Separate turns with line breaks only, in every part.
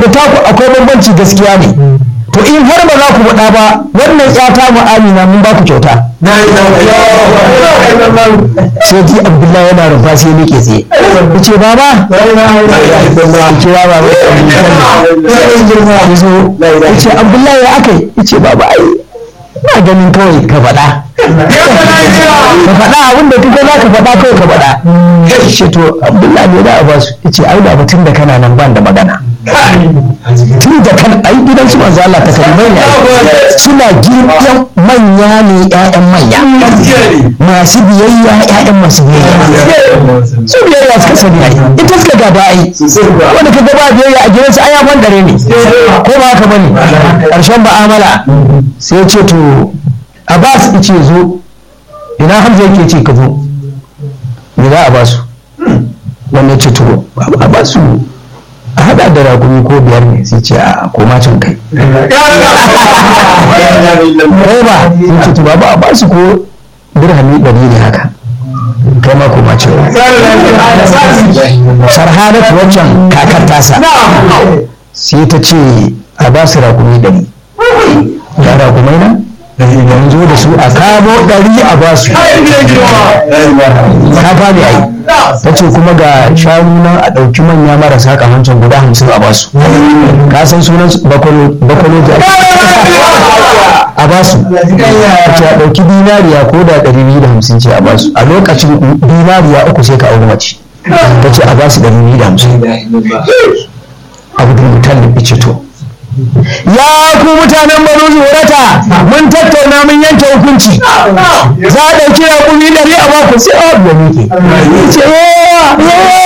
da taku akwai bambanci gaskiya ne to in har ba za ku faɗa ba wannan ƴata mu amina mun ba ku kyauta sai ji abdullahi yana rufa sai nake tsaye ku ce baba kira baba ya zo ya ce abdullahi ya aka yi ya ce baba ai ina ganin kawai ka faɗa ka faɗa abin da kuka za ka faɗa kawai ka faɗa ya ce to abdullahi ne za a ba su ya ce ai da batun da kana nan ban da magana tun da kan ai gidan su manzo Allah ta kalmai ne suna girman manya ne ƴaƴan manya masu biyayya ƴaƴan masu biyayya su biyayya suka sani ai ita suka gaba ai wanda ka gaba biyayya a gidansu ai ya dare ne ko ba haka bane karshen ba'amala sai ce to Abbas ce zo ina Hamza yake ce ka zo me za a ba su wannan ce to a ba su a haɗa da ragumi ko biyar ne sai ce a koma can kai kai ba sai ce to ba a ba su ko dirhami ɗari ne haka kai ma koma can sarhanatu waccan kakar tasa sai ta ce a ba su ragumi ɗari ga ragumai nan yanzu da su a kamo ɗari a ba su ka gane ai ta ce kuma ga shanu nan a ɗauki manya marasa kamancin guda hamsin a basu ka san sunan bakwalo da a basu ta ce a ɗauki dinariya ko da ɗari biyu da hamsin ce a basu a lokacin dinariya uku sai ka auri mace ta ce a basu ɗari biyu da hamsin abu da mutum ce to ya ku mutanen banu zuwarata mun tattauna mun yanke hukunci za a ɗauki raƙumi ɗari a baku sai a da muke ce yawa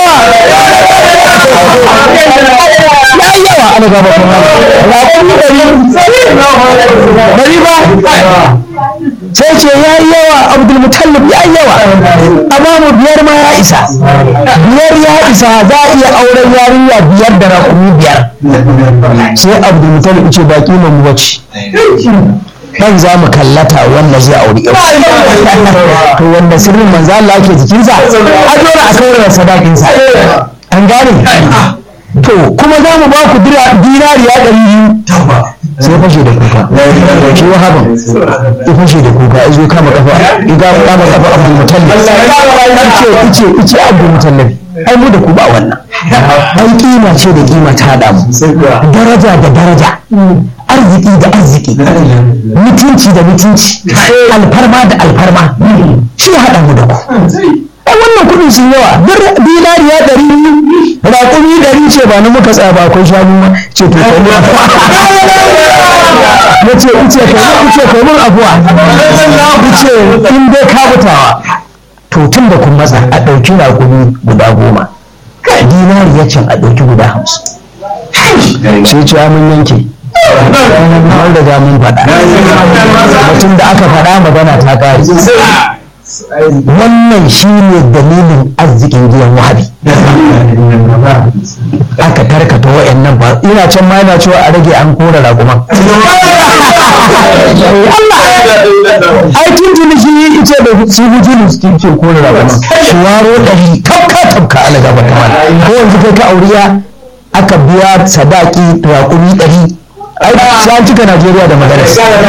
yawa ya yi yawa ana gaba kuma raƙumi ɗari ɗari ba sai ce ya yi yawa abdulmutallib ya yi yawa amma mu biyar ma ya isa biyar ya isa za a iya auren yarinya biyar da raƙumi biyar sai abdulmutallib ce baki mu wace kan za mu kallata wanda zai auri yau to wanda sirrin manzo Allah yake jikinsa a dole a kawar da sadakinsa an gane to kuma za mu ba ku dinariya ɗari biyu sai fashe da kuka shi wahaban ya fashe da kuka ya zo kama kafa ya kama kafa abdul mutallib ice ice ice abdul mutallib ai mu da ku ba wannan ai kima ce da kima ta hada mu daraja da daraja arziki da arziki mutunci da mutunci alfarma da alfarma shi hada mu da ku ai wannan kudin sun yawa dinariya ɗari raƙumi ɗari ce ba na muka tsaya ba akwai shanu ma ce to kai mun na ce ice kai mun ice kai mun abuwa ice in dai ka mutawa to tun da kun matsa a ɗauki raƙumi guda goma dinariya can a ɗauki guda hamsin sai ce mun yanke mun riga mun faɗa mutum da aka faɗa magana ta ƙare wannan shi ne dalilin arzikin gidan wahabi aka tarkata wa'annan ba ina can ma yana cewa a rage an kora raguman ai tuntuni shi yi ice da su hujjulu su ke kora raguman shi waro ɗari kafka tafka ala gaba ta ko yanzu kai ka auriya aka biya sadaki raƙumi ɗari ai sai an cika Najeriya da magana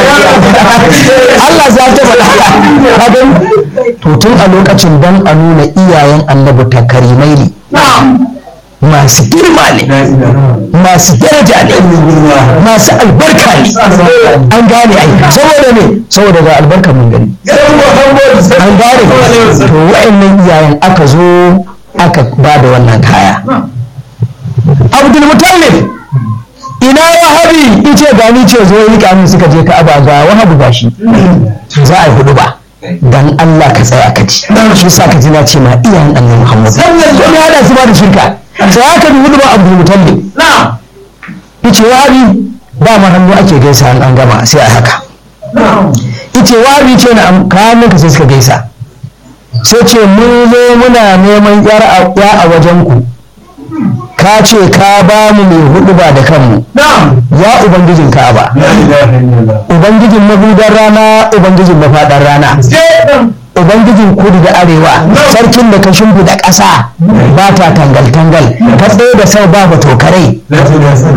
Allah za ta faɗa ka gani to tun a lokacin dan a nuna iyayen annabi takarimai ne masu girma ne masu daraja ne masu albarka ne an gane ai saboda ne saboda ga albarka mun gani an gane to wa'annan iyayen aka zo aka ba da wannan kaya abdul mutallib ina wahabi ice gani ce zo yi kamun suka je ka aba ga wahabu ba shi za a yi hudu ba dan Allah ka tsaya ka ji shi sa ka ji na ce ma iyayen annabi Muhammad ko ne hada su ba da shirka sai aka bi hudu ba Abdul Mutallib na'am yace wahabi ba ma hannu ake gaisa an an gama sai a haka yace wahabi ce na kayan ka sai suka gaisa sai ce mun zo muna neman yar a wajen ku ka ce ka ba mu mai hudu ba da kanmu ya ubangijin ka'aba ubangijin mahudar rana ubangijin mafaɗar rana ubangijin kudu da arewa sarkin da ka shimfiɗa ƙasa ba ta tangal-tangal ka tsaye da sau ba ba tokarai